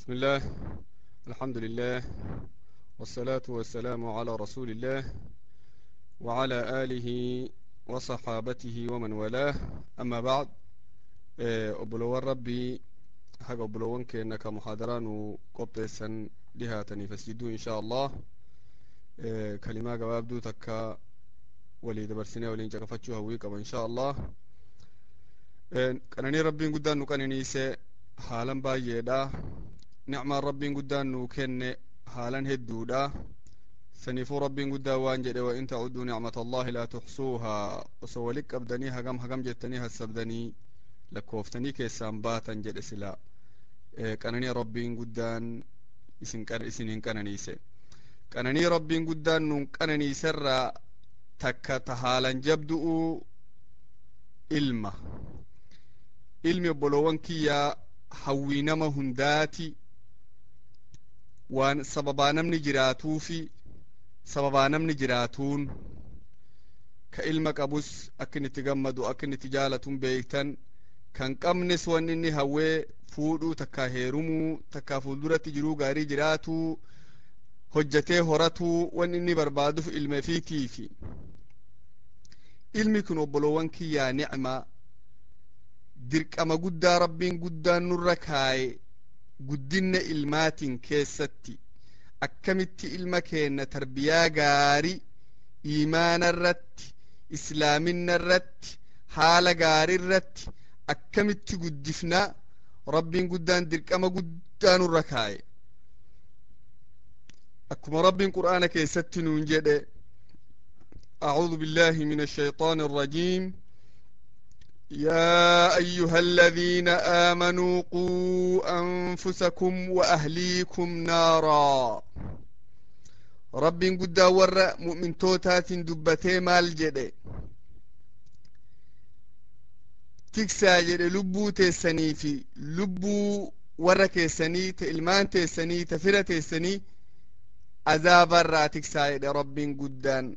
بسم الله الحمد لله والصلاة والسلام على رسول الله وعلى آله وصحابته ومن والاه أما بعد أبلو ربي حق أبلوان كأنك محاضران وقبسا لها تنفسجدوا إن شاء الله كلمة جواب دو تكا ولي دبرسنا ولين جقفتشوها ويقب إن شاء الله qananii rabbiin guddaan nu qananiise haalan baay'eedha nicmaan rabbiin guddaan nuu kenne haalan hedduudha saniifuu rabbiin guddaan waan jedhe wa in tacudduu nicmata allahi laa tuxsuuhaa osoo walit qabdanii hagam hagam jettanii hassabdanii lakkooftanii keessaan baatan jedhe sila qananii rabbiin guddaan isin hin qananiise qananii rabbiin guddaan nun qananiiserraa takka ta haalan jabdu'u ilma ilmi obboloowwan kiyyaa hawwii nama hundaati waan sababaa namni jiraatuufi sababaa namni jiraatuun ka ilma qabus akka inni itti gammadu akka inni itti jaalatuun beektan kan qabnes wan inni hawwee fuudhuu takkaa heerumuu takkaa fuulduratti jiruu gaarii jiraatuu hojjatee horatuu wan inni barbaaduuf ilma fiitiifi ilmi kun obboloowwan kiyyaa ni'maa dirqama guddaa rabbiin guddaan nurra kaaye guddinna ilmaatiin keessatti akkamitti ilma keenna tarbiyaa gaarii iimaana irratti islaaminna irratti haala gaarii irratti akkamitti guddifna rabbiin guddaan dirqama guddaa nurra kaaye akkuma rabbiin qur'aana keessatti nuun jedhe أعوذ بالله من الشيطان الرجيم يا أيها الذين آمنوا قوا أنفسكم وأهليكم نارا رب قد ور مؤمن توتات دبتي مال جده تكسا جده لبو تيسني في لبو ور كيسني تإلمان تيسني تفرة تيسني عذاب الرا تكسا جده رب قدان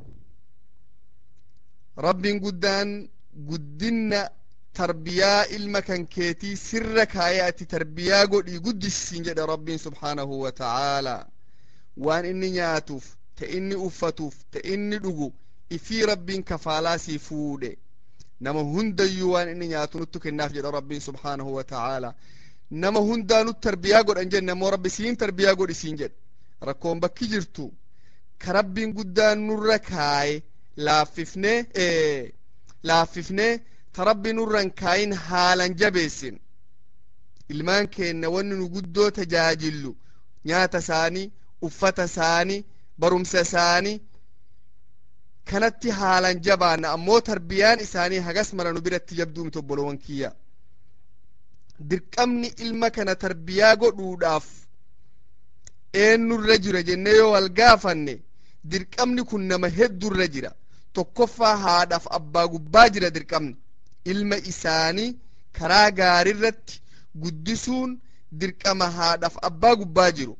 rabbiin guddaan guddinna tarbiyaa ilma kan keetii sirra kaayee ati tarbiyaa godhii guddisiin jedhe rabbiin subhaanahu wa ta'aalaa waan inni nyaatuuf ta inni uffatuuf ta inni dhugu ifii rabbiin kafaalaa sii fuudhe nama hundayyuu waan inni nyaatu nuttu kennaaf jedhe rabbiin subhaanahu wa ta'aalaa nama hundaa nut tarbiyaa godhan jenne ammoo rabbi siin tarbiyaa godhi siin jedhe rakkoon bakki jirtu ka rabbiin guddaan nurra kaaye laaffifnee laaffifnee ta rabbi nurran kaayin haalan jabeessin ilmaan keenna wanni nu guddoo tajaajillu nyaata isaanii uffata isaanii barumsa isaanii kanatti haalan jabaanna ammoo tarbiyaan isaanii hagas mara nu biratti jabduumi tobbolowan kiyya dirqamni ilma kana tarbiyaa godhuudhaaf eenyurra jira jennee yoo wal gaafanne dirqamni kun nama heddurra jira tokkoffaa haadhaaf abbaa gubbaa jira dirqamni ilma isaanii karaa gaarirratti guddisuun dirqama haadhaaf abbaa gubbaa jiru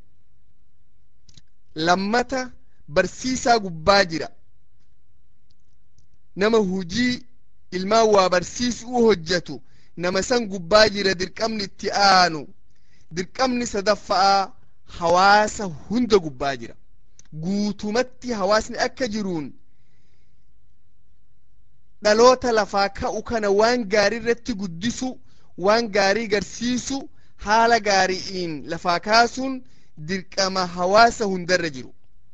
lammata barsiisaa gubbaa jira nama hujii ilmaan waa barsiisuu hojjetu nama san gubbaa jira dirqamni itti aanu dirqamni sadaffa'aa hawaasa hunda gubbaa jira guutumatti hawaasni akka jiruun dhaloota lafaa ka'u kana waan gaarii irratti guddisu waan gaarii garsiisu haala gaari'iin lafaa kaasuun dirqama hawaasa hundarra jiru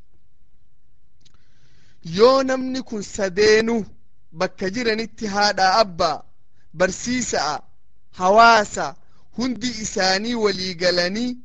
yoo namni kun sadeenu bakka jiranitti haadha abbaa barsiisa'a hawaasa hundi isaanii walii galanii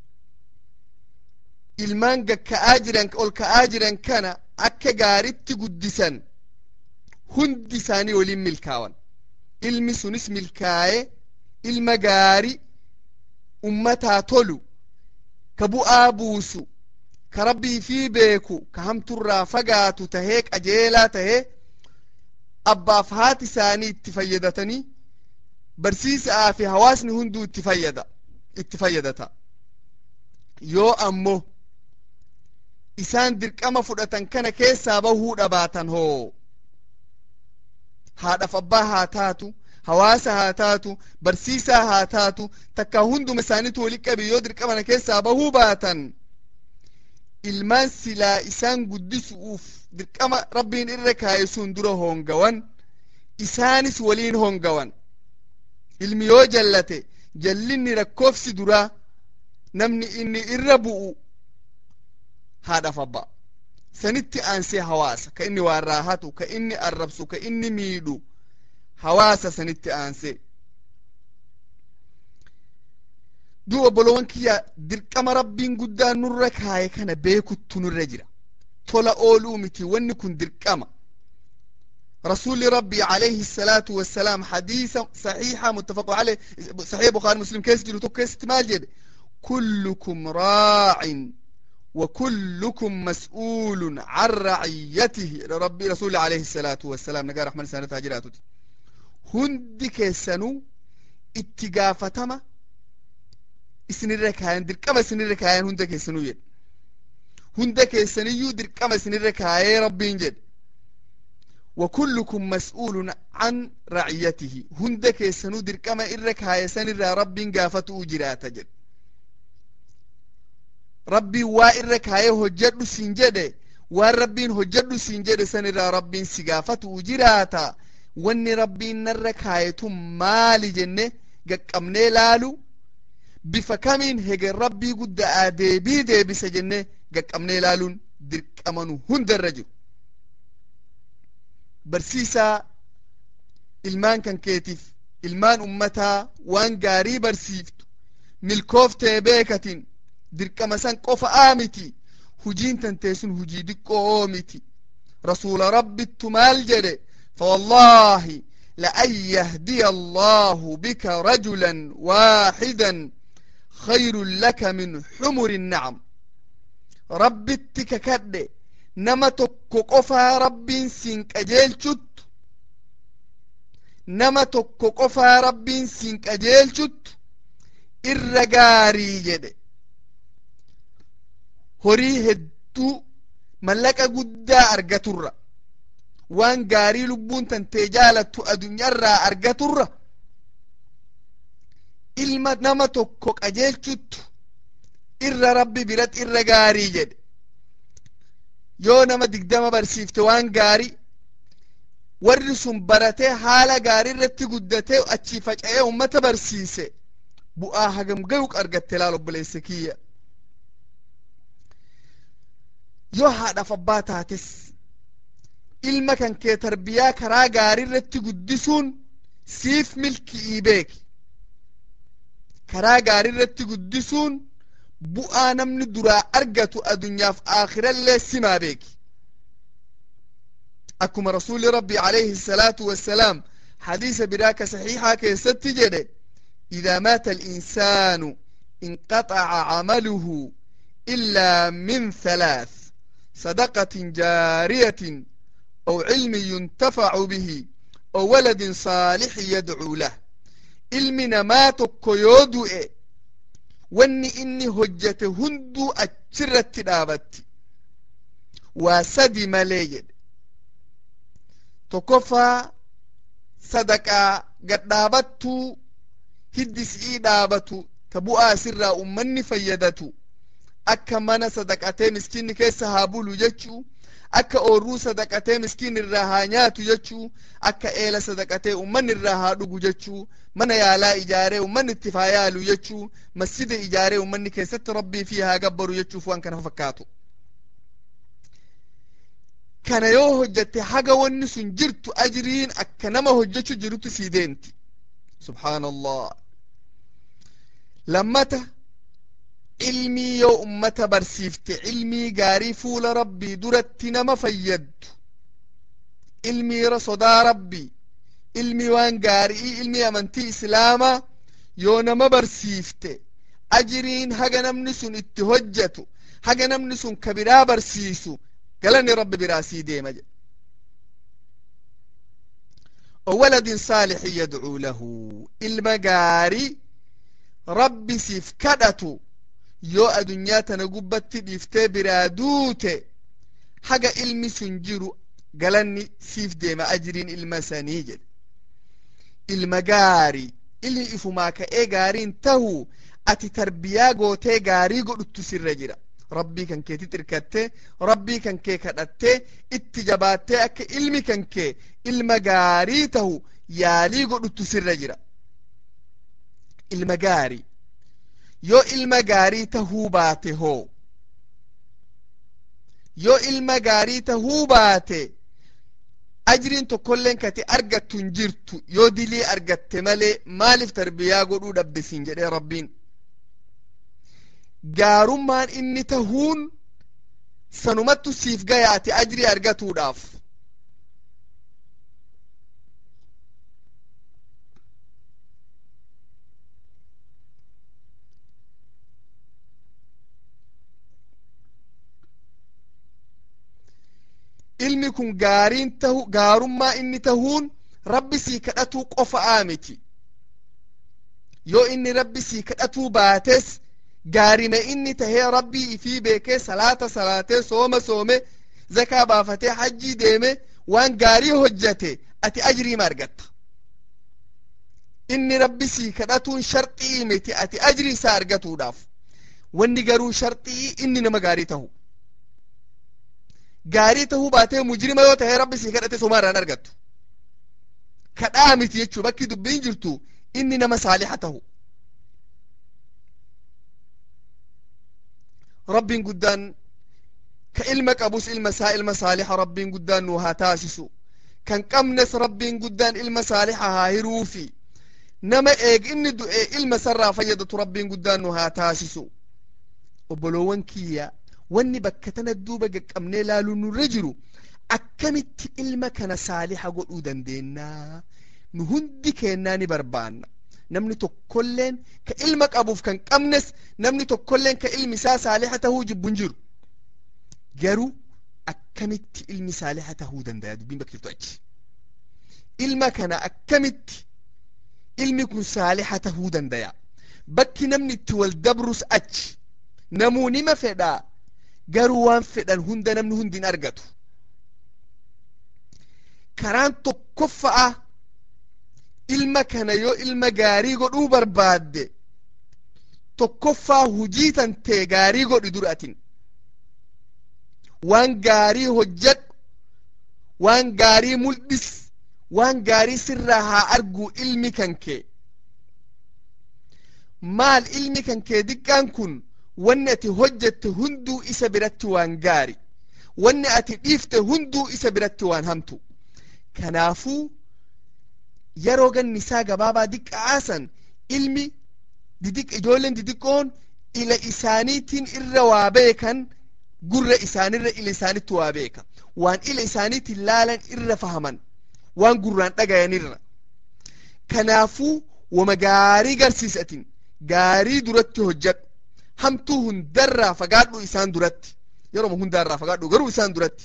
ilmaan gakka'aa jiran ol ka'aa jiran kana akka gaaritti guddisan hundi isaanii waliin milkaawan ilmi sunis milkaaye ilma gaari ummataa tolu ka bu'aa buusu ka rabbii fi beeku ka hamturraa fagaatu tahee qajeelaa tahee abbaaf haati isaanii itti fayyadatanii barsiisaa fi hawaasni hunduu itti fayyada itti fayyadata yoo ammoo isaan dirqama fudhatan kana keessaa bahuu dhabaatan hoo haadhaaf abbaa haa taatu hawaasa haa taatu barsiisaa haa taatu takka hunduma isaaniitu wali qabe yoo dirqamana keessaa bahuu baatan ilmaan silaa isaan guddisuuf dirqama rabbiin irra kaaye sun dura hongawan isaanis waliin hongawan ilmi yoo jallate jallinni rakkoofsi duraa namni inni irra bu'u haadhaaf abbaa sanitti aansee hawaasa ka inni waan raahatu ka inni arrabsu ka inni miidhu hawaasa sanitti aansee duuba obbolowan kiyya dirqama rabbiin guddaan nurra kaaye kana beekuttu nurra jira tola ooluu miti wanni kun dirqama رسول ربي عليه الصلاة والسلام حديث صحيحة متفق عليه صحيح بخاري مسلم كيس جلو كيس تماجد كلكم راع وكلكم مسؤول عن رعيته ربي رسول عليه الصلاة والسلام نقال رحمن سنة تاجراته هندي كيسانو اتقافتما isinirra kaayan dirqama isinirra kaayan hunda keessanuu jedhe hunda keessaniyyuu dirqama isinirra kaayee rabbiin jedhe وكلكم مسؤول عن رعيته هند كيسنو درقما إرى كايسان إرى رب قافته جراتا جد ربي وا إرى كايه هجد سنجد والربين هجد سنجد سن إرى رب سقافته جراتا واني ربي نرى كايتم مالي جنة قمني لالو بفكمين هجر ربي قد آدي دي بسجنة قمني لالون درقمانو هند الرجل barsiisaa ilmaan kan keetiif ilmaan ummataa waan gaarii barsiiftu milkooftee beekatin dirqama san qofa aa miti hujiin tantee sun hujii diqqoo miti rasuula rabbittu maal jedhe فوالله لأن يهدي الله بك رجلا واحدا خير لك من حمر النعم ربتك كده nama tokko qofaa rabbiin siin qajeelchuttu nama tokko qofaa rabbiin siin qajeelchuttu irra gaarii jedhe horii hedduu mallaqa guddaa argaturra waan gaarii lubbuun tantee jaalattu addunyaarraa argaturra ilma nama tokko qajeelchuttu irra rabbi biratti irra gaarii jedhe yoo nama digdama barsiifte waan gaarii warri sun baratee haala gaarii irratti guddatee achii faca'ee ummata barsiise bu'aa hagam gayu argatte laal obboleessa kiyya yoo haadhaaf abbaa taates ilma kan kee tarbiyaa karaa gaarii irratti guddisuun siif milki'ii beeki karaa gaarii irratti guddisuun bu'aa namni duraa argatu addunyaaf aakhirallee simaa beeki akkuma rasuuli rabbi alayhi salaatu wassalaam hadiisa biraa ka saxiixaa keessatti jedhe idaa maata alinsaanu inqaxaca camaluhu illaa min halaath sadaqatin jaariyatin aw cilmin yuntafacu bihi aw waladin saalixin yadcuu lah ilmi namaa tokko yoo du'e wanni inni hojjete hunduu achirratti dhaabatti waa sadi malee jedhe tokkoffaa sadaqaa gadhaabattuu hiddi si'ii dhaabatu ta bu'aa sirraa ummanni fayyadatu akka mana sadaqatee miskiinni keessa haa bulu jechuu akka oorruu sadaqatee miskiin irraa haa nyaatu jechuu akka eela sadaqatee ummanni irraa haa dhugu jechuu mana yaalaa ijaaree ummanni itti haa yaalu jechuu masjida ijaaree ummanni keessatti rabbii fi haa gabbaru jechuuf waan kana fakkaatu kana yoo hojjatte haga wanni sun jirtu ajriin akka nama hojjechu jirutu sii deemti subhaan allah lammata ilmii yoo ummata barsiifte ilmii gaarii fuula rabbii duratti nama fayyaddu ilmii sodaa rabbii ilmii waan gaarii ilmii amantii islaamaa yoo nama barsiifte ajiriin haga namni sun itti hojjetu haga namni sun ka biraa barsiisu galanni rabbi biraa sii deema jedhe وولد صالح يدعو له المجاري ربي سيف كدتو yoo adunyaa tana gubbatti dhiiftee biraa duute haga ilmi sun jiru galanni siif deema ajiriin ilma sanii jedhe ilma gaarii ilmi ifumaa ka'ee gaariin tahu ati tarbiyaa gootee gaarii godhuttu sirra jira rabbii kan keetti irkattee rabbii kan kee kadhattee itti jabaattee akka ilmi kan kee ilma gaarii tahu yaalii godhuttu sirra jira ilma gaarii yoo ilma gaarii tahuu baate hoo yoo ilma gaarii tahuu baate ajriin tokkolleen kati argattu hin jirtu yoo dilii argatte malee maaliif tarbiyaa godhuu dhabde siin jedhee rabbiin gaarummaan inni tahuun sanumattu siif gaya ati ajrii argatuudhaaf ilmi kun gaariin tahu gaarummaa inni tahuun rabbi sii kadhatuu qofa'aa miti yoo inni rabbi sii kadhatuu baates gaarima inni tahee rabbii ifii beekee salaata salaatee sooma soome zakaa baafatee hajjii deeme waan gaarii hojjate ati ajriima argatta inni rabbi sii kadhatuun sharxii miti ati ajrii isaa argatuudhaaf wanni garuu sharxii inni nama gaarii tahu gaarii tahuu baatee mujrima yoo tahee rabbi sii kadhate somaa irraan argattu kadhaa miti jechuu bakki dubbiin jirtu inni nama saaliha tahu rabbiin guddaan ka ilma qabus ilma isaa ilma saaliha rabbiin guddaan nu haa taasisu kan qabnes rabbiin guddaan ilma saaliha haa hiruufi nama eeg inni du'e ilma sarraa fayyadatu rabbiin guddaan nu haa taasisu obboloowwan kiyya wanni bakka tana duuba qaqqabnee laaluu nurra jiru akkamitti ilma kana saaliha godhuu dandeennaa nu hundi keennaa ni barbaanna namni tokkolleen ka ilma qabuuf kan qabnes namni tokkolleen ka ilmi isaa saaliha tahuu jibbu hin jiru garuu akkamitti ilmi saaliha tahuu danda'a dubbiin bakka jirtu achi ilma kana akkamitti ilmi kun saaliha tahuu danda'a bakki namni itti wal dabrus achi namuu nima fedhaa garuu waan fedhan hunda namni hundi hin argatu karaan tokkoffa'a ilma kana yoo ilma gaarii godhuu barbaadde tokkoffaa hujii tantee gaarii godhi duratin waan gaarii hojjedhu waan gaarii mul'is waan gaarii sirraa haa argu ilmi kan kee maal ilmi kan kee diqqaan kun wanni ati hojjette hunduu isa biratti waan gaari wanni ati dhiifte hunduu isa biratti waan hamtu kanaafuu yeroo ganni isaa gabaabaa diqqaasan ilmi ijoolleen didiqqoon ila isaaniitiin irra waa beekan gurra isaanirra ila isaanitti waa beeka waan ila isaaniitiin laalan irra fahaman waan gurraan dhagayanirra kanaafuu wama gaarii garsiisatin gaarii duratti hojjedhu hamtuu hundarraa fagaadhu isaan duratti yeroo hundaarraa fagaadhu garuu isaan duratti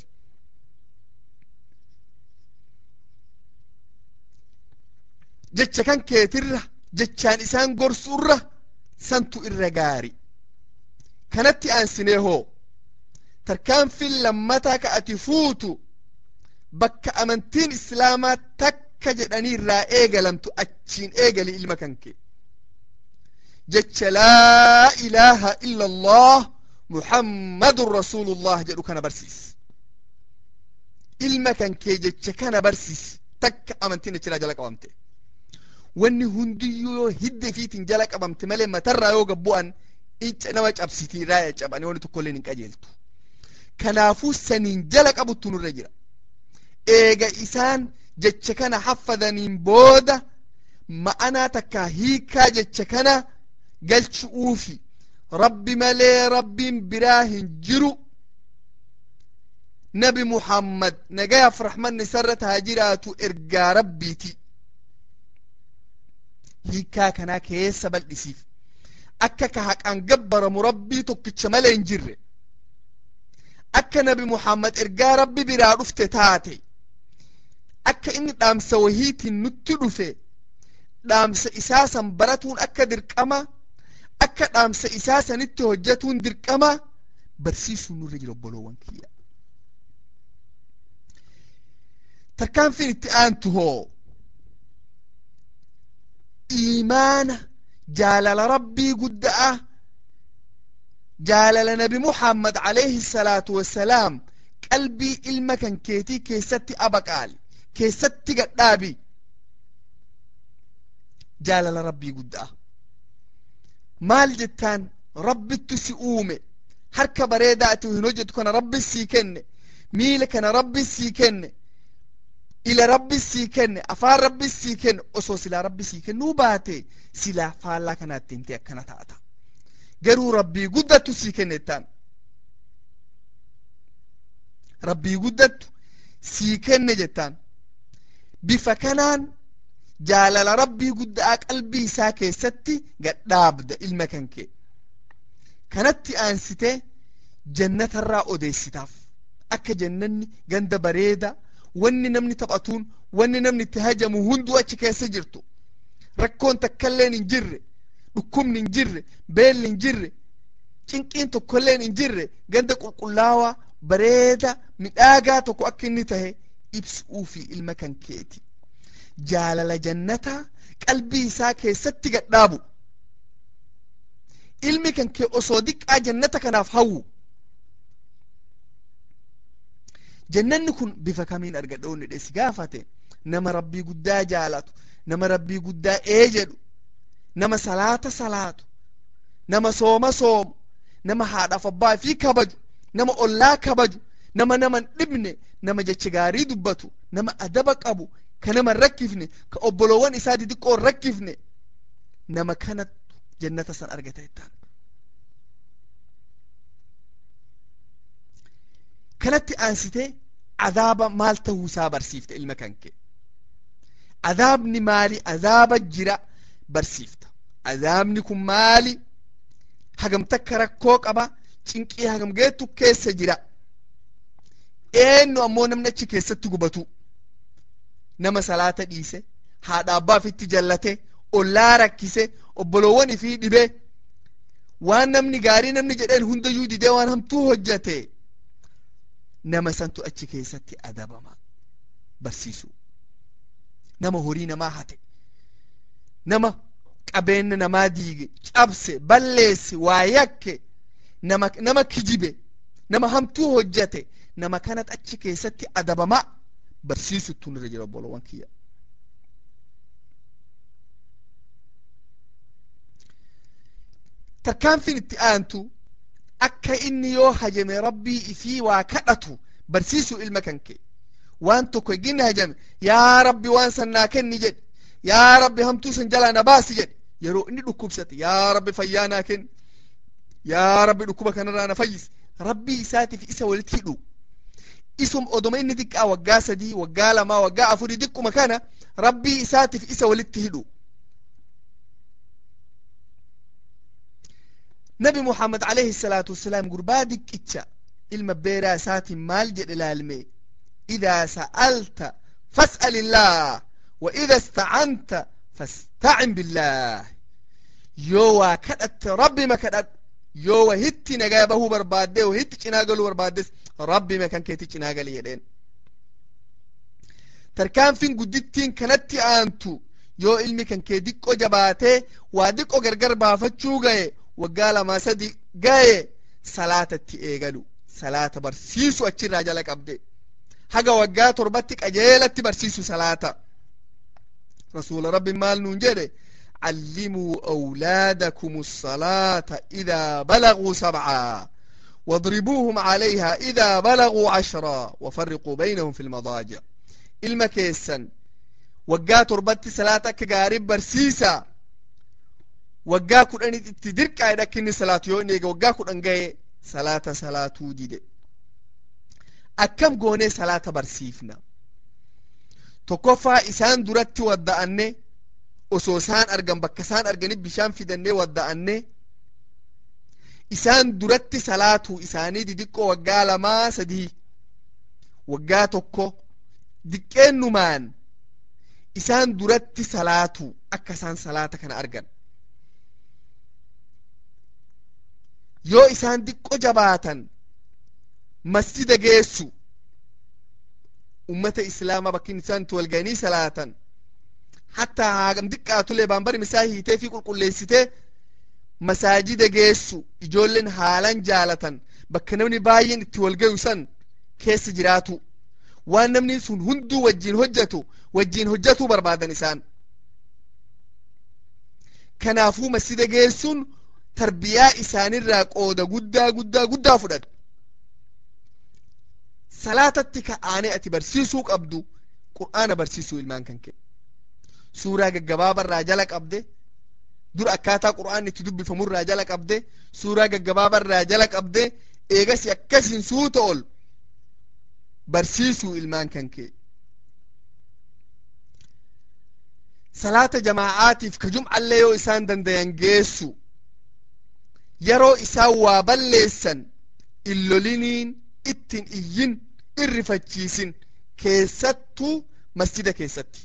jecha kan keetirra jechaan isaan gorsuurra santu irra gaari kanatti aansinee hoo tarkaanfiin lammataa ka ati fuutu bakka amantiin islaamaa takka jedhanii irraa eegalamtu achiin eegali ilma kan kee jecha laa ilaaha illa allah muhammadun rasuulullah jedhu kana barsiis ilma kan kee jecha kana barsiis takka amantiin achiraa jala qabamte wanni hundiyyuu yoo hidda fiitiin jala qabamte malee matarraa yoo gabbu'an inca nama cabsitii irraa cabanii wanni tokkolleen hin qajeeltu kanaafuu saniin jala qabuttu nurra jira eega isaan jecha kana haffadaniin booda ma'anaa takka hiikaa jecha kana galchu'uufi rabbi malee rabbiin biraa hin jiru nabi muhammad nagayaaf rahmanni isarra haa jiraatu ergaa rabbiiti hiikaa kanaa keessa bal'isiif akka ka haqaan gabbaramu rabbii tokkicha malee hin jirre akka nabi muhammad ergaa rabbi biraa dhufte taate akka inni dhaamsa wahiitiin nutti dhufe dhaamsa isaa san baratuun akka dirqama akka dhaamsa isaa sanitti hojjetuun dirqama barsiisuun nurra jira obboloowwan kiyya tarkaanfiin itti aantu hoo iimaana jaalala rabbii gudda'a jaalala nabi muhammad alayhi salaatu wassalaam qalbii ilma kan keetii keessatti abaqaali keessatti gadhaabi jaalala rabbii gudda'a maal jettaan rabbittu si uume harka bareedaa ati hin hojjetu kana rabbi sii kenne miila kana rabbi sii kenne ila rabbi sii kenne afaan rabbi sii kenne osoo silaa rabbi sii kennuu baate silaa faallaa kanaatti himte akkana taata garuu rabbii guddattu sii kennettaan rabbii guddattu sii kenne jettaan bifa kanaan jaalala rabbii guddaa qalbii isaa keessatti gadhaabda ilma kan kee kanatti aansitee jannatarraa odeessitaaf akka jannanni ganda bareeda wanni namni taphatuun wanni namni itti hajamu hunduu achi keessa jirtu rakkoon takkailleen hin jirre dhukkubni hin jirre beelli hin jirre cinqiin tokkolleen hin jirre ganda qulqullaawaa bareeda midhaagaa tokko akka inni tahe ibsuu fi ilma kan keeti jaalala jannataa qalbii isaa keessatti gadhaabu ilmi kan kee osoo diqqaa jannata kanaaf hawwu jannanni kun bifa kamiin argadha onni dheesi gaafate nama rabbii guddaa jaalatu nama rabbii guddaa ee jedhu nama salaata salaatu nama sooma soomu nama haadhaaf abbaa fi kabaju nama ollaa kabaju nama naman dhibne nama jecha gaarii dubbatu nama adaba qabu ka nama rakkifne ka obboloowwan isaa didiqqoo rakkifne nama kanattu jannata san argata jettaan kanatti aansitee adaaba maal ta'uu isaa barsiifte ilma kan kee adaabni maali adaaba jira barsiifta adaabni kun maali hagam takka rakkoo qaba cinqii hagam geettu keessa jira eenyu ammoo namni achi keessatti gubatu nama salaata dhiise haadha abbaaf itti jallate ollaa rakkise obboloowwan fi dhibe waan namni gaarii namni jedheen hundayyuu didee waan hamtuu hojjate nama santu achi keessatti adabama barsiisu nama horii namaa hate nama qabeenya namaa diige cabse balleesse waa yakke nama nama kijibe nama hamtuu hojjate nama kanat achi keessatti adabama barsiisuttu irra jira obboloowwan kiyya tarkaanfin itti aantu akka inni yoo hajame rabbii ifii waa kadhatu barsiisu ilma kan kee waan tokko eginni hajame yaa rabbi waan san naa kenni jedhe yaa rabbi hamtuu san jalaa na baasi jedhe yeroo inni dhukkubsate yaa rabbi fayyaa naa kenni yaa rabbi dhukkuba kanarraa na fayyisi rabbii isaatiif isa walitti hidhu isum odoma inni diqqaa waggaa sadii waggaa lamaa waggaa afurii diqquma kana rabbii isaatiif isa walitti hidhu nabi muhammad alayhi salaatu wasalaam gurbaa diqqicha ilma beeraa isaatiin maal jedhe laalme idaa sa'alta fas'al illaah wa ida istacanta fastacin billaah yoo waa kadhatte rabbima kadhadhu yoo wahitti nagaa bahuu barbaadde wahitti cinaa galuu barbaaddes rabbima kan keeti cinaa gali jedheen tarkaanfin guddittiin kanatti aantu yoo ilmi kan kee diqqo jabaatee waa diqqo gargar baafachuu gaye waggaa lamaa sadi gaye salaatatti eegalu salaata barsiisu achirraa jala qabde haga waggaa torbatti qajeelatti barsiisu salaata rasuula rabbi maal nuun jedhe علموا أولادكم الصلاة إذا بلغوا سبعا واضربوهم عليها إذا بلغوا عشرا وفرقوا بينهم في المضاجع المكيسا وقا تربت صلاة كقارب برسيسا وقا كن أني تدرك عيدا كني صلاة يوني وقا كن أنقاي صلاة صلاة وجد أكم قوني صلاة برسيفنا تكفى إسان درت ودأني osoo isaan argan bakka isaan arganit bishaan fidannee wadda'anne isaan duratti salaatuu isaanii didiqqoo waggaa lamaa sadii waggaa tokko diqqeennumaan isaan duratti salaatuu akka isaan salaata kana argan yoo isaan diqqo jabaatan masjida geessu ummata islaamaa bakkin isaan itti walganii salaatan hattaa haagam diqqaatulee baanbari misaa hiitee fi qulqulleessitee masaajida geessu ijoolleen haalan jaalatan bakka namni baay'een itti wal gayu san keessa jiraatu waan namni sun hunduu wajjiin hojjetu wajjiin hojjetuu barbaadan isaan kanaafuu masjida geessuun tarbiyaa isaanirraa qooda guddaa guddaa guddaa fudhatu salaatatti ka'aanee ati barsiisuu qabdu qur'aana barsiisuu ilmaan kan kee suuraa gaggabaabarraa jala qabde dur akkaataa qur'aanni itti dubbifamurraa jala qabde suuraa gaggabaabarraa jala qabde eegasi akkasiin suuta ol barsiisuu ilmaan kan kee salaata jamaa'aatiif ka jum'allee yoo isaan dandayan geessu yeroo isaan waa balleessan illoliniin ittin iyyin irrifachiisin keessattuu masjida keessatti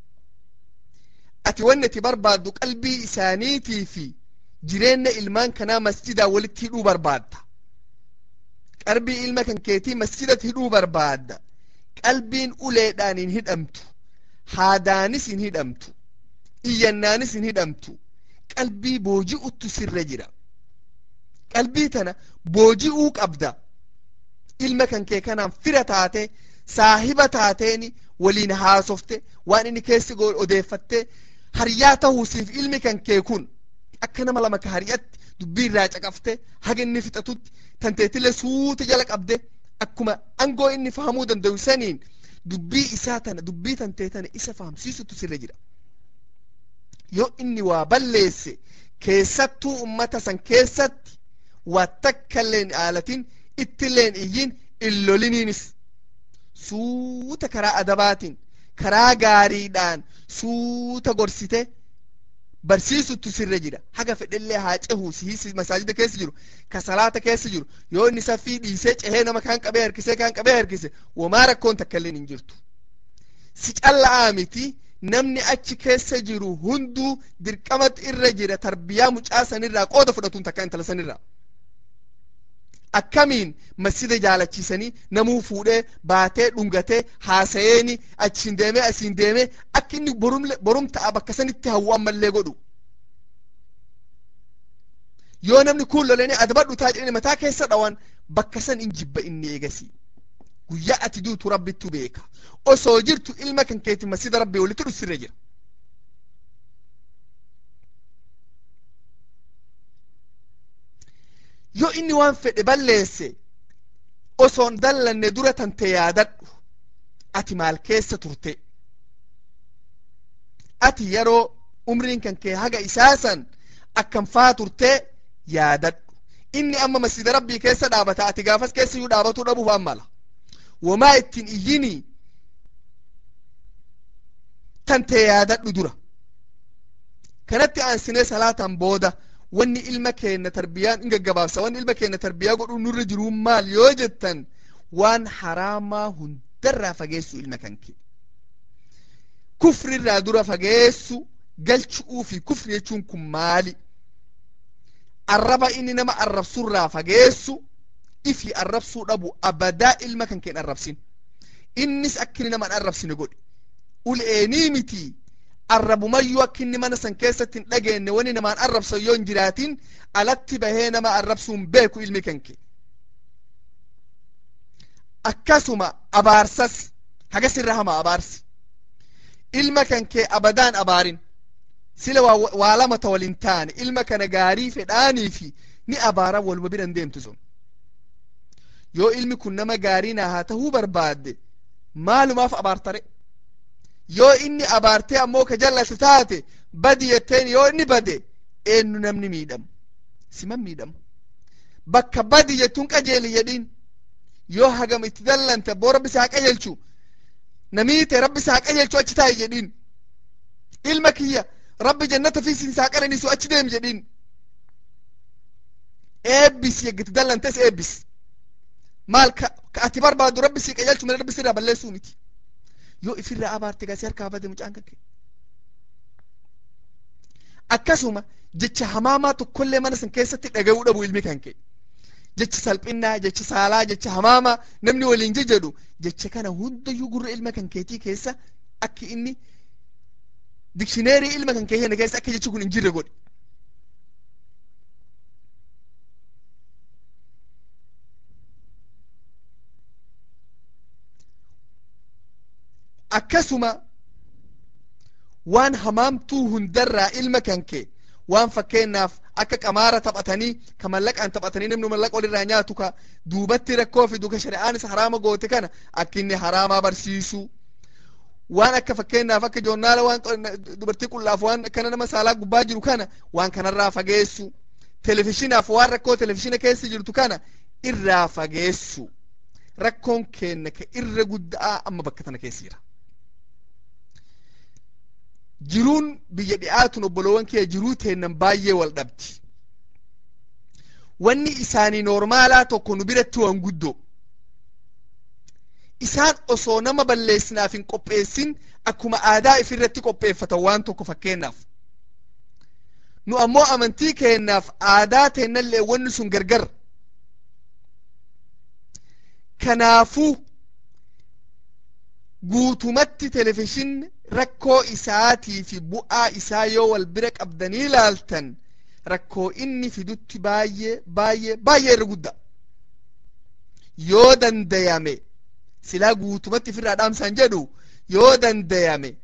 ati wanni ati barbaaddu qalbii isaaniitii fi jireenya ilmaan kanaa masjidaa walitti hidhuu barbaadda qalbii ilma kan keetii masjidatti hidhuu barbaadda qalbiin uleedhaan hin hidhamtu haadaanis hin hidhamtu iyyannaanis hin hidhamtu qalbii booji'uttu sirra jira qalbii tana booji'uu qabda ilma kan kee kanaan fira taate saahiba taateeni waliin haasofte waan inni keessi odeeffatte hariyaa tahuusiif ilmi kan kee kun akka nama lama ka hariyatti dubbii irraa caqafte haga inni fixatutti tanteetile suuta jala qabde akkuma angoo inni fahamuu danda'u saniin dubbii isaa tana dubbii tantee tana isa fahamsiisutu sirra jira yoo inni waa balleesse keessattuu ummata san keessatti waa takkailleen aalatin ittilleen iyyin illoliniinis suuta karaa adabaatiin karaa gaariidhaan suuta gorsite barsiisuttu sirra jira haga fedhellee haa cehu si masaajida keessa jiru ka salaata keessa jiru yoo inni saffii dhiisee cehee nama kaan qabee harkisee kaan qabee harkise wamaa rakkoon takka illee hin jirtu si calla'aa miti namni achi keessa jiru hunduu dirqamatu irra jira tarbiyaa mucaa sanirraa qooda fudhatuun takka intala sanirraa akkamiin masjida jaalachiisanii namuu fuudhee baatee dhungatee haasayeeni achiin deemee asiin deemee akka inni borum ta'a bakka sanitti hawwu ammallee godhu yoo namni kun lolanii adabadhu taa jedhani mataa keessa dhawan bakka san in jibba inni eegasi guyyaa ati duutu rabbittu beeka osoo jirtu ilma kan keeti masjida rabbii walitti dhufsirra jira yoo inni waan fedhe balleesse osoon dallanne dura tante yaadadhu ati maal keessa turte ati yeroo umriin kan kee haga isaasan akkam faa turte yaadadhu inni amma masjida rabbii keessa dhaabata ati gaafas keessa iyyuu dhaabatuu dhabuuf ammala wamaa ittiin iyyini tante yaadadhu dura kanatti aansinee salaatan booda wanni ilma keenya tarbiyaan in gaggabaabsa wanni ilma keenya tarbiyaa godhuu nurra jiruu maal yoo jettan waan haraamaa hundarraa fageessu ilma kan kee kufrirraa dura fageessu galchu'uu fi kufri jechuun kun maali arraba inni nama arrabsurraa fageessu ifi arrabsuu dhabu abadaa ilma kan keen arrabsin innis akka inni nama arrabsine godhe ul'eenii miti arrabumayyuu akka inni mana san keessatti hin dhageenye wani namaan arrabsan yoo hin jiraatin alatti bahee nama arrabsuun beeku ilmi kanke akkasuma abaarsas hagas irra hama abaarsi ilma kankee abadaan abaarin sila waa lama ta walin taane ilma kana gaarii fedhaanii fi ni abaara waluma biran deemtu sun yoo ilmi kun nama gaarii naa haa tahuu barbaadde maalumaaf abaartare yoo inni abaartee ammoo ka jallatu taate badi jetteen yoo inni bade eenyu namni miidhamu siman miidhamu bakka badi jettuun qajeeli jedhiin yoo hagam itti dallante abboo rabbi isaa qajeelchu namiite rabbi isaa qajeelchu achi taa'i jedhiin ilma kiyya rabbi jannata fi isaa qaraniisu achi deemi jedhiin eebbis yeggiti dallantes eebbis maal ka ati barbaadu rabbi sii qajeelchu malee rabbi sirraa balleessuu miti yoo ifirraa abaarte gasee harkaa bade mucaan kan kee akkasuma jecha hamaamaa tokkollee mana san keessatti dhaga'uu dhabu ilmi kan kee jecha salphinnaa jecha saalaa jecha hamaamaa namni waliin jedhu jecha kana hundayyuu gurra ilma kan keetii keessa akki inni dikshineerii ilma kan keenya keessa akka jechi kun hin jirre godhi akkasuma waan hamaamtuu hundarraa ilma kan kee waan fakkeenyaaf akka qamaara taphatanii ka mallaqaan taphatanii namni mallaqa walirraa nyaatu ka duubatti rakkoo fidu ka shari'aan isa haraama goote kana akka inni haraamaa barsiisu waan akka fakkeenyaaf akka joornaala waan dubartii qullaaf waan akkana nama saalaa gubbaa jiru kana waan kanarraa fageessu televishinaaf waan rakkoo televishina keessa jirtu kana irraa fageessu rakkoon keenna ka irra guddaa amma bakka tana keessa jira jiruun biyya dhi'aatun obboloowwan kee jiruu teennan baay'ee wal dhabdi wanni isaanii noormaalaa tokko nu biratti waan guddoo isaan osoo nama balleessinaaf hin qopheessin akkuma aadaa ifirratti qopheeffatan waan tokko fakkeenyaaf nu ammoo amantii keennaaf aadaa teennallee wanni sun gargar kanaafuu guutumatti televizhinni rakkoo isaatii fi bu'aa isaa yoo wal bira qabdanii ilaaltan rakkoo inni fidutti baay'ee baay'ee baay'ee irra guddaa yoo dandayame silaa guutumatti ofirraa dhaamsaan jedhu yoo dandayame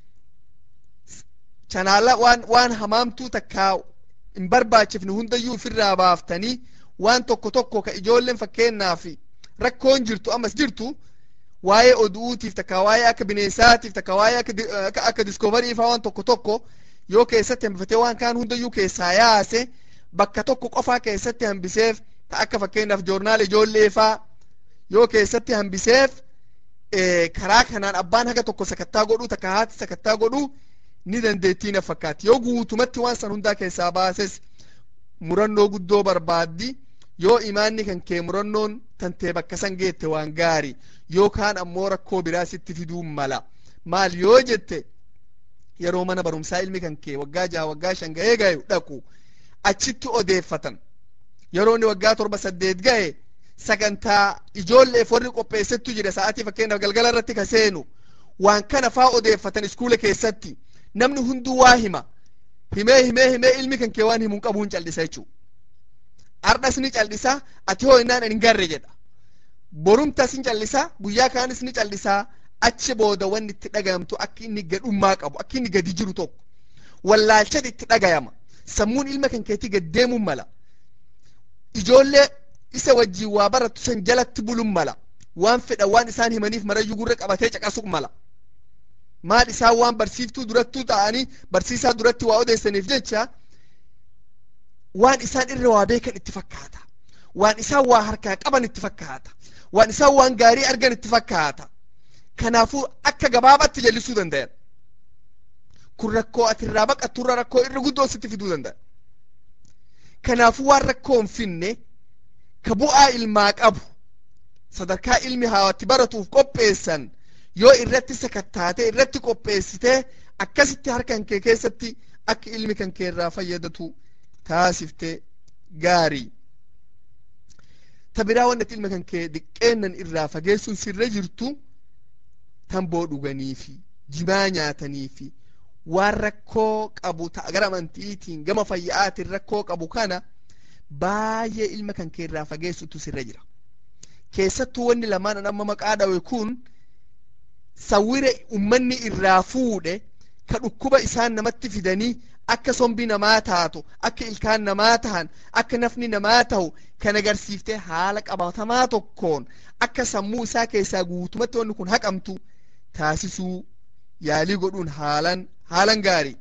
chanaala waan waan hamaamtuu takkaa hin barbaachifne hundayyuu ofirraa baaftanii waan tokko tokko ka ijoolleen fakkeenyaaf rakkoon jirtu ammas jirtu waa'ee oduutiif takka waa'ee akka bineensaatiif takka waa'ee akka akka diskoovarii faa waan tokko tokko yoo keessatti hambifatee waan kaan hundayyuu keessaa yaase bakka tokko qofaa keessatti hambiseef ta akka fakkeenyaaf joornaal ijoollee faa yoo keessatti hambiseef karaa kanaan abbaan haga tokko sakattaa godhuu takka haati sakattaa godhuu ni dandeettii na fakkaatti yoo guutumatti waan san hundaa keessaa baases murannoo guddoo barbaaddi yoo imaanni kan kee murannoon tantee bakka san geette waan gaarii yookaan ammoo rakkoo biraa sitti fiduu mala maal yoo jette yeroo mana barumsaa ilmi kan kee waggaa jaha waggaa shan ga'ee gahe dhaqu achitti odeeffatan yeroo inni waggaa torba saddeet gahe sagantaa ijoolleef warri qopheessettu jira sa'aatii fakkeenyaaf galgala irratti ka seenu waan kana faa odeeffatan iskuula keessatti namni hunduu waa hima himee himee himee ilmi kan kee waan himuun qabuun callisa jechuu ardhas ni callisa ati hoo innaan hin garre jedha borumtas ni callisa guyyaa kaanis ni callisaa achi booda wanni itti dhagayamtu akka inni gadhummaa qabu akka inni gadi jiru tokko wallaalchati itti dhagayama sammuun ilma kan keetii gad deemuun mala ijoollee isa wajjiin waa barattu san jalatti buluun mala waan fedha waan isaan himaniif marayyuu gurra qabatee caqasuq mala maal isaan waan barsiiftuu durattuu ta'anii barsiisaa duratti waa odeessaniif jecha waan isaan irra waa beekan itti fakkaata waan isaan waa harkaa qaban itti fakkaata waan isaan waan gaarii argan itti fakkaata kanaafuu akka gabaabatti jallisuu dandayan kun rakkoo ati irraa baqatturra rakkoo irra guddoo sitti fiduu danda'a kanaafuu waan rakkoo hin finne ka bu'aa ilmaa qabu sadarkaa ilmi haawatti baratuuf qopheessan yoo irratti sakattaate irratti qopheessite akkasitti harkan kee keessatti akka ilmi kan kee irraa fayyadatu taasifte gaarii ta biraa wannati ilma kan kee diqqeennan irraa fageessuun sirra jirtu tamboo dhuganii fi jimaa nyaatanii fi waan rakkoo qabu ta'a gara amantiitiin gama fayya'aatiin rakkoo qabu kana baay'ee ilma kan kee irraa fageessutu sirra jira keessattuu wanni lamaan amma maqaa dhawe kun sawwira ummanni irraa fuudhe ka dhukkuba isaan namatti fidanii akka sombi namaa taatu akka ilkaan namaa tahan akka nafni namaa tahu kan agarsiifte haala qabatamaa tokkoon akka sammuu isaa keessaa guutumatti wanni kun haqamtu taasisuu yaalii godhuun haalan haalan gaarii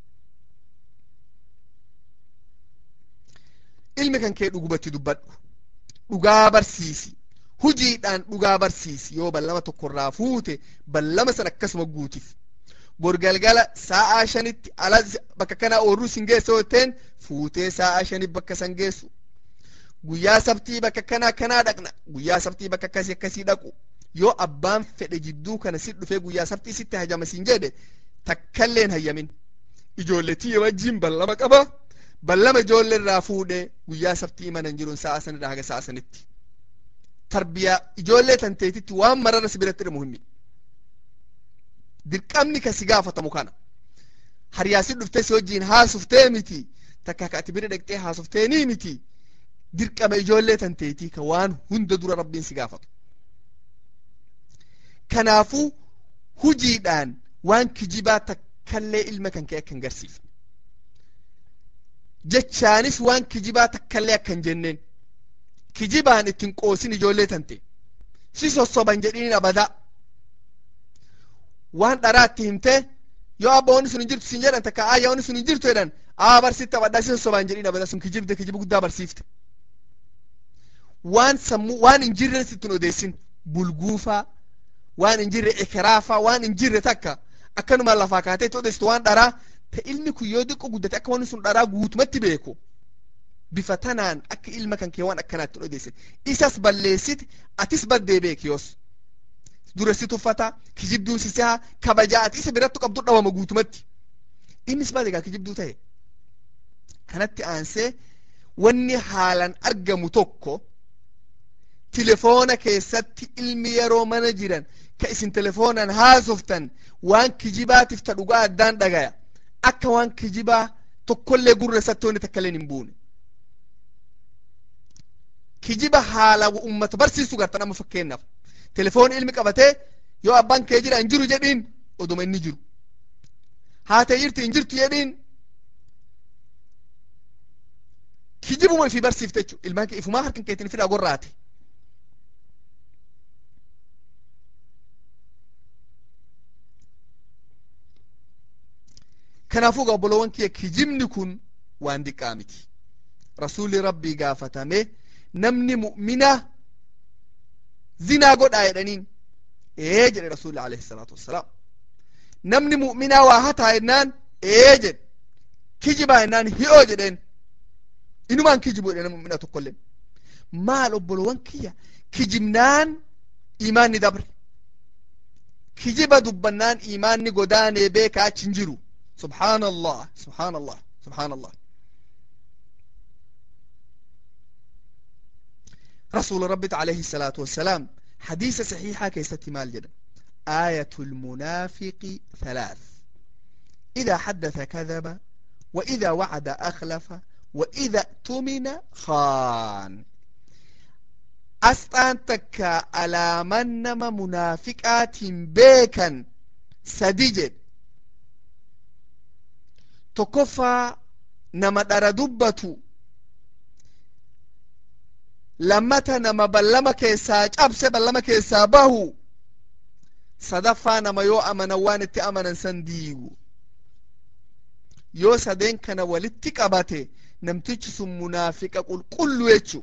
ilmi kan kee dhugubatti dubbadhu dhugaa barsiisi hujiidhaan dhugaa barsiisi yoo ballama tokkorraa fuute ballama san akkasuma guutiif borgalgala sa'aa shanitti ala bakka kanaa oorruu sin geessa yooteen fuutee sa'aa shanitti bakka san geessu guyyaa sabtii bakka kanaa kanaa dhaqna guyyaa sabtii bakka akkasii akkasii dhaqu yoo abbaan fedhe jidduu kana si dhufee guyyaa sabtii sitti hajama sin jedhe takkalleen hayyamin ijoolletii wajjin ballama qaba ballama ijoollee irraa fuudhee guyyaa sabtii imanan jiruun sa'a sanirraa haga sa'a sanitti tarbiyaa ijoollee tanteetitti waan marara si biratti muhimmi dirqamni kasi gaafatamu kana hariyaasin dhuftee si wajjiin haasuftee miti takka ka ati bira dhaqxee haasufteenii miti dirqama ijoollee tanteetii ka waan hunda dura rabbiin si gaafatu kanaafuu hujiidhaan waan kijibaa takkallee ilma kan kee akkan garsiifne jechaanis waan kijibaa takkallee akkan jenneen kijibaan ittiin qoosin ijoollee tante si sossoban jedhiin abadaa waan dharaa itti himtee yoo abba wanni sun hin jirtu sin jedhan takka aayya wanni sun hin jirtu jedhan aa barsiifte abaddaa si sossobaan jedhiin abadaa sun kijibde kijiba guddaa barsiifte waan sammuu waan hin jirre sittin odeessin bulguufaa waan hin jirre ikiraafaa waan hin jirre takka akkanuma lafaa kaatee itti odeessitu waan dharaa ta ilmi kun yoo diqqo guddate akka wanni sun dharaa guutumatti beeku bifa tanaan akka ilma kan kee waan akkanaatti odeessin isas balleessiti atis baddee beeki yoos dura si tuffata kijibduun si seha kabajaa ati isa birattu qabdu dhawama guutumatti innis baate egaa kijibduu ta'e kanatti aansee wanni haalan argamu tokko tilefoona keessatti ilmi yeroo mana jiran ka isin telefoonaan haasoftan waan kijibaatiif ta dhugaa addaan dhagaya akka waan kijibaa tokkollee gurra isatti wanni takkaleen hin buune kijiba haala ummata barsiisu gartan amma fakkeenyaaf telefoon ilmi qabatee yoo abbaan kee jira hin jiru jedhiin oduma inni jiru haatee jirti hin jirtu jedhiin kijibuma ifi barsiifte jechu ilmaan kee ifumaa harkan keetiin fidhaa gorraate kanaafuu gaa obboloowwan kiyya kijibni kun waan diqqaa miti rasuulli rabbii gaafatame namni mu'mina zinaa godhaa jedhaniin ee jedhe rasuulli alayhi salaatu wassalaam namni mu'minaa waa hataa jennaan ee jedhe kijibaa jennaan hi'oo jedheen inumaan kijibu jedhe mu'mina tokkolleen maal obboloowwan kiyya kijibnaan imaanni dabre kijiba dubbannaan imaanni godaanee beeka achi hin jiru subhaan allah subhaan allah subhaan allah رسول ربي عليه الصلاة والسلام حديث صحيحة كيست مال جدا آية المنافق ثلاث إذا حدث كذب وإذا وعد أخلف وإذا اؤتمن خان أسطان تكا على منما منافقات بيكا سديجد تكفى نما دردبتو lammata nama ballama keessaa cabse ballama keessaa bahu sadaffaa nama yoo amanan waan itti amanan san diigu yoo sadeen kana walitti qabate namtichi sun munaafiqa qulqullu jechu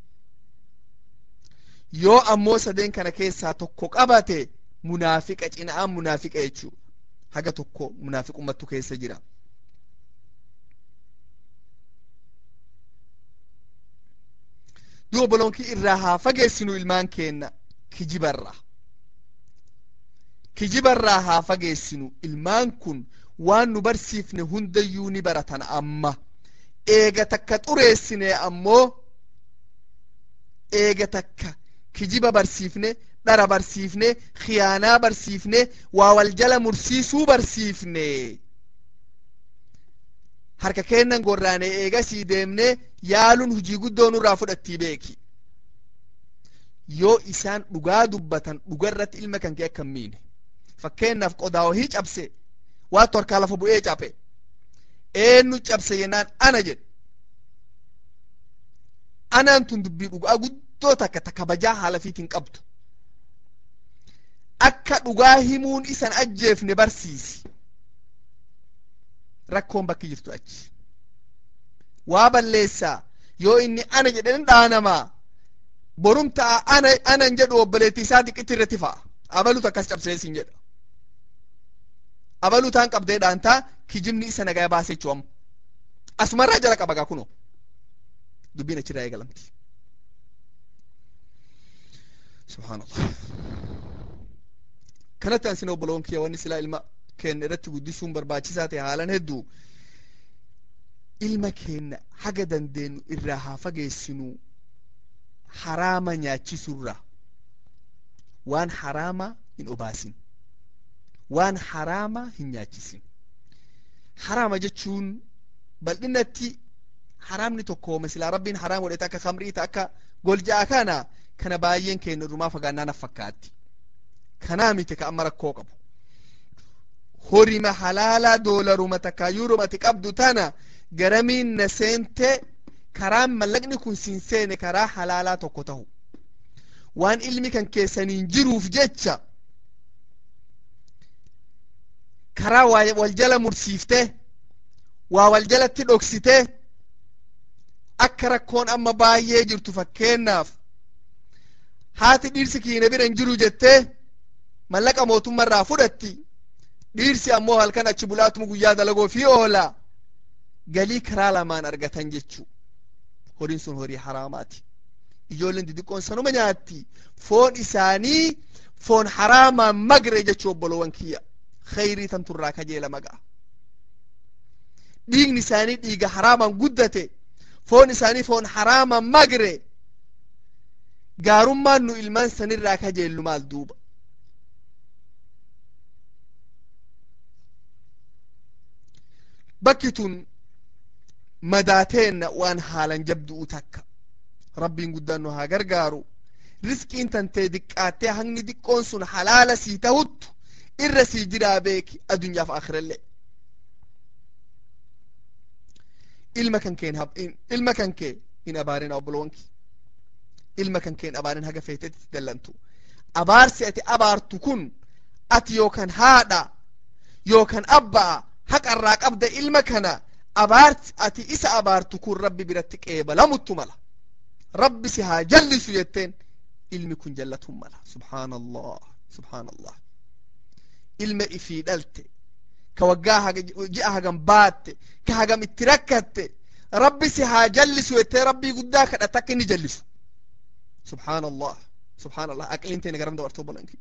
yoo ammoo sadeen kana keessaa tokko qabate munaafiqa cina'aan munaafiqa jechu haga tokko munaafiqummattu keessa jira duuba boloonkii irraa haa fageessinu ilmaan keenna kijibarraa kijibarraa haa fageessinu ilmaan kun waan nu barsiifne hundayyuu ni baratan amma eega takka xureessine ammoo eega takka kijiba barsiifne dhara barsiifne khiyaanaa barsiifne waa wal jala mursiisuu barsiifne harka kennan gorraane eegasii deemne yaaluun hujii guddoo nurraa fudhattii beeki yoo isaan dhugaa dubbatan dhugarratti ilma kan kee akkan miine fakkeennaaf qodaa wahii cabse waa torkaa lafa bu'ee cape eenyu cabse jennaan ana jedhe anaan tun dubbii dhugaa guddoo takka ta kabajaa haala fiitiin qabdu akka dhugaa himuun isan ajjeefne barsiisi rakkoon bakki jirtu achi waa balleessaa yoo inni ana jedhen dhaanamaa borum ta'a ana anan jedhu obboleetti isaa xiqqitti irratti fa'a abalutu akkas cabseesin jedha abaluu taan qabdee dhaantaa kijibni isa nagaa baase jechuu amma asumarraa jala qaba gaa kunoo dubbiin achirraa eegalamti subhaanallah kanatti ansin obboloon kiyya wanni silaa ilma keenya irratti guddisuun barbaachisaa ta'e haalan hedduu ilma keenya haga dandeenyu irraa haa fageessinu haraama nyaachisurra waan haraama hin obaasin waan haraama hin nyaachisin haraama jechuun bal'inatti haraamni tokko misilaa rabbiin haraam godhete akka kamrii ta akka golja'a kana kana baay'een keenya dhumaa fagaannaa naf fakkaatti kanaa miti ka amma rakkoo qabu horima halaalaa doolaruma takka yuuromati qabdu tana garamiin na seente karaan mallaqni kun siin seene karaa halaalaa tokko tahu waan ilmi kan keessaniin jiruuf jecha karaa wal jala mursiifte waa wal jalatti dhoksite akka rakkoon amma baay'ee jirtu fakkeennaaf haati dhiirsi kiina biran jiru jettee mallaqa mootummarraa fudhatti dhiirsi ammoo halkan achi bulaatuma guyyaa dalagoo fi oola galii karaa lamaan argatan jechuu horiin sun horii haraamaati ijoolleen didiqqoon sanuma nyaatti foon isaanii foon haraamaan magre jechuu obboloowwan kiyya khayrii tan turraa kajeela magaa dhiigni isaanii dhiiga haraamaan guddate foon isaanii foon haraamaan magre gaarummaan nu ilmaan sanirraa kajeellu maal duuba bakki tun madaateenna waan haalan jabdu'u takka rabbiin guddaan nu haa gargaaru riskiin tantee diqqaattee hangni diqqoon sun halaala sii tahuttu irra sii jiraa beeki adunyaaf akhirallee ilma kan keen ilma kan kee hin abaarin obbolowanki ilma kan keen abaarin haga feetetti dallantu abaarsi ati abaartu kun ati yookan haadha yookan abba'a haqarraa qabda ilma kana abaarti ati isa abaartu kun rabbi biratti qeebalamuttu mala rabbi si haa jallisu jetteen ilmi kun jallatun mala subhaan allah subhaan allah ilma ifii dhalte ka waggaa ji'a hagam baatte ka hagam itti rakkatte rabbi si haa jallisu jettee rabbii guddaa kadhatte akka inni jallisu subhaan allah subhaan allah aqliin teene garam dabartuu bolanki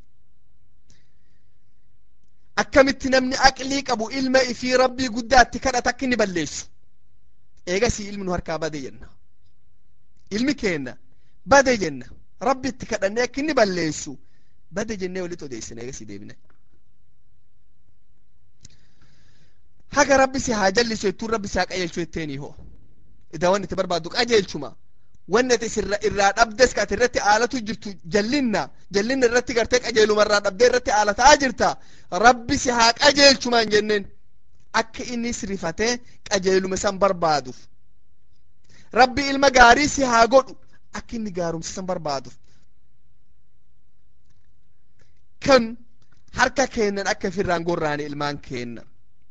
akkamitti namni aqlii qabu ilma ifii rabbii guddaatti kadhate akka inni balleessu eegasii ilmi nu harkaa bade jenna ilmi keenna bade jenna rabbi itti kadhannee akka inni balleessu bade jennee walitti odeessina eegasii deebine haga rabbi si haa jallisu jettuun rabbi si haa qajeelchu jetteeni hoo ida wanni itti barbaaddu qajeelchuma wanni ati irraa dhabdes ka ati irratti aalatu jirtu jallinna jallinna irratti gartee qajeeluma irraa dhabdee irratti aalataa jirta rabbi si haa qajeelchumaan jenneen akka inni sirifatee qajeeluma san barbaaduuf rabbi ilma gaarii si haa godhu akka inni gaarumsa san barbaaduuf kan harka keennan akka ifirraan gorraane ilmaan keenna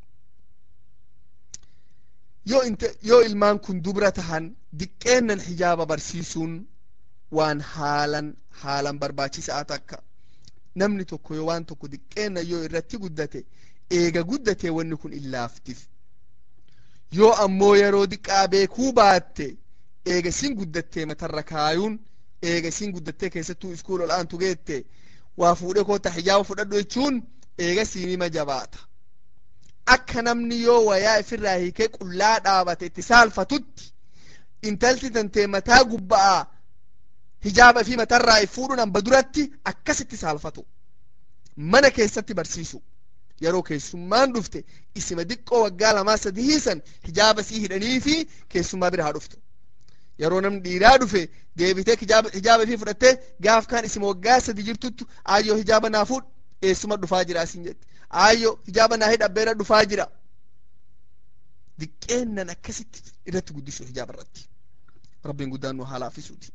yoo inte yoo ilmaan kun dubra tahan diqqeennan hijaaba barsiisuun waan haalan haalan barbaachisaa takka namni tokko yoo waan tokko diqqeennan yoo irratti guddate eega guddate wanni kun illaaftif yoo ammoo yeroo diqqaa beekuu baatte eega sin guddattee matarra kaayuun eega sin guddattee keessattuu iskuul ol aantu geette waa fuudhe koota hijaaba fudhadhu jechuun eega siinima jabaata akka namni yoo wayaa ifirraa hiikee qullaa dhaabate itti saalfatutti intalti tantee mataa gubba'aa hijaaba fi matarraa fuudhuun hamba duratti akkasitti saalfatu mana keessatti barsiisu yeroo keessummaan dhufte isima diqqoo waggaa lamaa sadi hiisan hijaaba sii hidhanii fi keessummaa bira haa dhuftu yeroo namni dhiiraa dhufe deebitee hijaaba fi fudhattee gaaf kaan isima waggaa sadi jirtuttu aayyoo hijaaba naa fuudh eessuma dhufaa jira asin jette aayyoo hijaaba naa hidhabbeera dhufaa jira diqqeennan akkasitti irratti guddisu hijaaba irratti rabbiin guddaan nu haa laafisuuti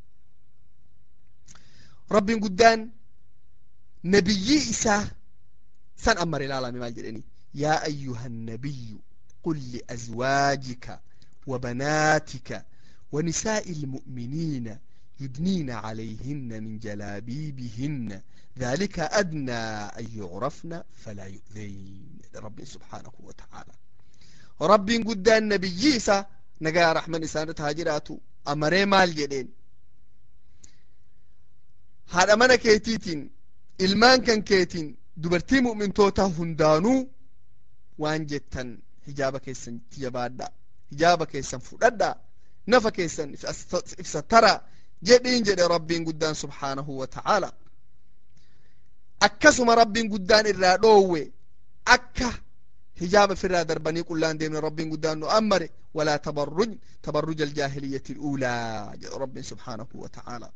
rabbiin guddaan nabiyyii isaa san ammare ilaalame maal jedheni yaa ayyuha nabiyyu qul liazwaajika وبناتك ونساء المؤمنين يدنين عليهن من جلابيبهن ذلك أدنى أن يعرفن فلا يؤذين رب سبحانه وتعالى رب قدان نبي إيسا نقا رحمن إسانة هاجراتو أمري مال جدين هذا من كيتيتين ilmaan kan keetiin dubartii mu'mintootaa hundaanuu waan jettan hijaaba keessan jabaadha hijaaba keessan fudhadha nafa keessan ibsatara jedhiin jedhe rabbiin guddaan subhaanahu wa ta'aala akkasuma rabbiin guddaan irraa dhoowwe akka hijaaba firraa darbanii qullaan deemne rabbiin guddaan nu ammare walaa tabarruj tabarruj aljaahiliyyati ilulaa jedhu rabbiin subhaanahu wa ta'aalaa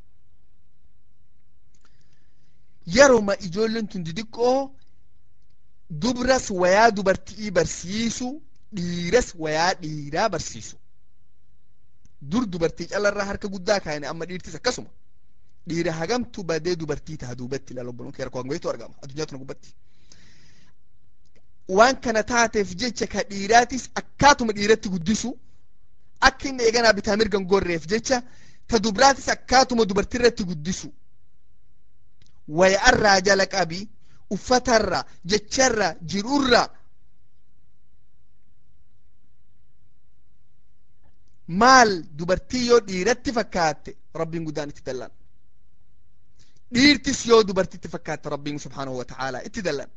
yeroma ijoolleen tun didiqqoo dubras wayaa dubartii barsiisu dhiiras wayaa dhiiraa barsiisu dur dubartii calarraa harka guddaa kaayne amma dhiirtis akkasuma dhiira hagamtu badee dubartii taha duubatti ilaala obboloon kee rakkoo hangayitu argama addunyaa tuna gubbatti waan kana taateef jecha ka dhiiraatis akkaatuma dhiiratti guddisu akka inni eeganaa bitaa mirgan gorreef jecha ta dubraatis akkaatuma dubartirratti guddisu waya'arraa jala qabi uffatarra jecharra jirurra maal dubartii yoo dhiiratti fakkaatte rabbiin guddaan itti dallan dhiirtis yoo dubartitti fakkaatte rabbiin subhaanahu wa ta'aalaa itti dallan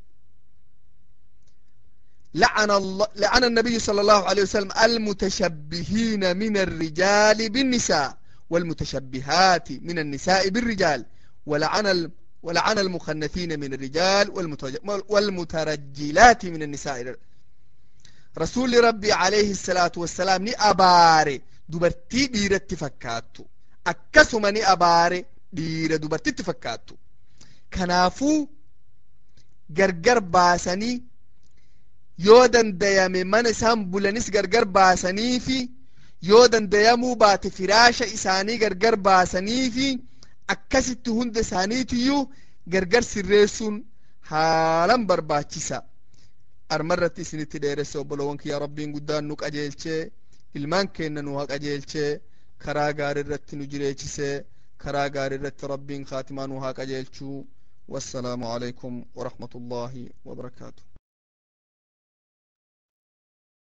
لعن الله لعن النبي صلى الله عليه وسلم المتشبهين من الرجال بالنساء والمتشبهات من النساء بالرجال ولعن ال... ولعن المخنثين من الرجال والمتج... والمترجلات من النساء رسول ربي عليه الصلاة والسلام ني أباري دبرتي ديرة تفكاتو أكسما ني أباري ديرة دبرتي تفكاتو كنافو gargar baasanii yoo dandayame mana isaan bulanis gargar baasanii fi yoo dandayamuu baate firaasha isaanii gargar baasanii fi akkasitti hunda isaaniitiyyuu gargar sirreessuun haalan barbaachisa armarratti isinitti dheeresse obboloowwan kiyya rabbiin guddaan nu qajeelchee ilmaan keenna nu haa qajeelchee karaa gaarii irratti nu jireechisee karaa gaarii irratti rabbiin kaatimaa nu haa qajeelchuu wassalaamu alaikum warahmatullaahi wabarakaatu